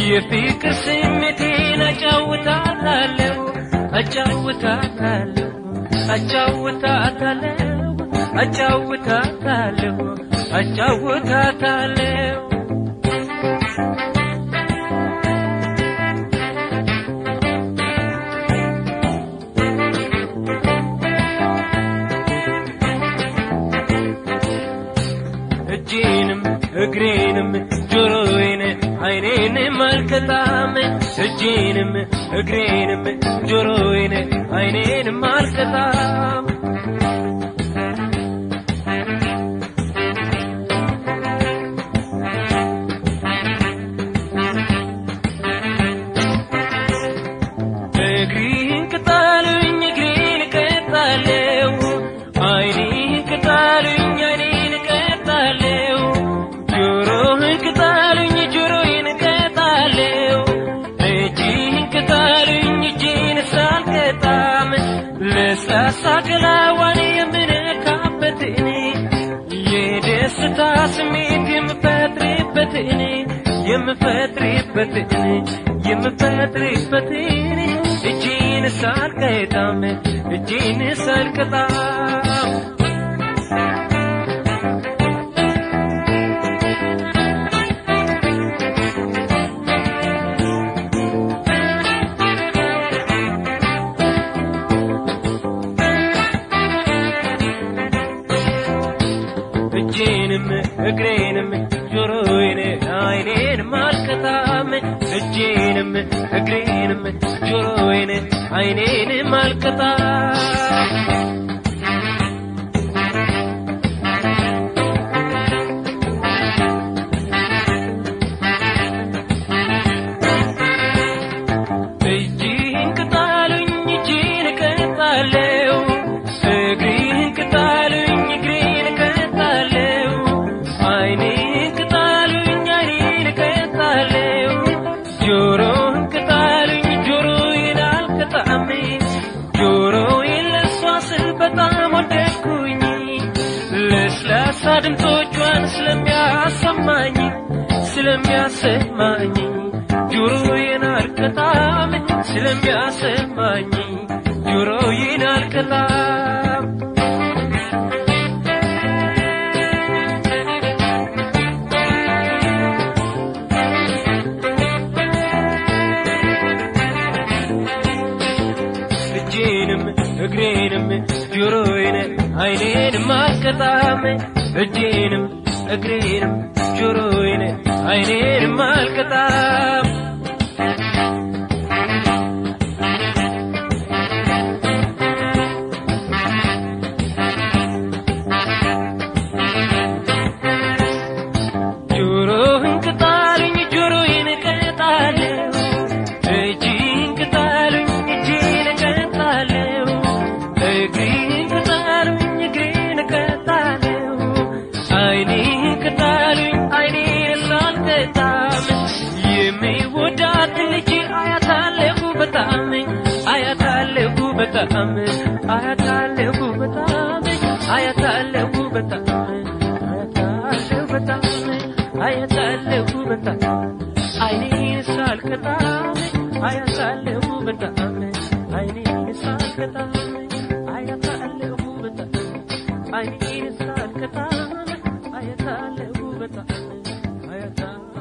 የፍቅር ስሜቴን አጫውታታለሁ አጫውታታለሁ አጫውታታለሁ አጫውታታለሁ አጫውታታለሁ እጄንም እግሬንም ጆሮዬን አይኔን ማልከታም እጄንም እግሬንም ጆሮዬን አይኔን ማልከታም እግሪህን ቅጣሉኝ እግሬን እቀጣለሁ አይኔህን ቅጣሉኝ አይኔን እቀጣለሁ ጆሮህን ቅጣሉኝ ጆሮዬን እቀጣለሁ እጅህን ቅጣሉኝ እጄን ሳልቀጣም ለስላሳ ገላዋን የምነካበት እኔ የደስታ ስሜት የምፈጥርበት እኔ የምፈጥርበት እኔ የምፈጥርበት እኔ እጄን ሳልቀጣም እጄን ሳልቀጣም እጄንም እግሬንም ጆሮዬን አይኔን ማልከታም እጄንም እግሬንም ጆሮዬን አይኔን ማልከታም እጅህን ቅጣሉኝ እጄን እቀጣለሁ እግሬህን ቅጣሉኝ እግሬን እቀጣለሁ አይኔን ቅጣሉኝ አይኔን እቀጣለሁ ጆሮህን ቅጣሉኝ ጆሮዬን አልቀጣም ጆሮዬን ለሷ ስል በጣም ወደድኩኝ ለስላሳ ድምፆቿን ስለሚያሰማኝ ስለሚያሰማኝ ጆሮዬን አልቀጣም ስለሚያሰማኝ ጆሮዬን አልቀጣም እጄንም እግሬንም ጆሮዬን አይኔንም አልቀጣም እጄንም እግሬንም ጆሮዬን አይኔንም አልቀጣም ጆሮህን ቅጣሉኝ ጆሮዬን እቀጣለሁ እጅህን ቅጣሉኝ እጄን እቀጣለሁ እግሬን ቅጣሉኝ እግሬን እቀጣለሁ አይኔህን ቅጣሉኝ አይኔን ላልቀጣም የሚወዳት ልጅ አያታለሁ በጣም አያታለሁ በጣም አያታለሁ በጣም አያታለሁ በጣም አያታለሁ በጣም አያታለሁ በጣም አይኔን ሳልቀጣም አያታለሁ በጣም አይኔን ሳልቀጣም አያታለሁ በጣም አይኔን ሳልቀጣም አያታለሁ በጣም አያታለሁ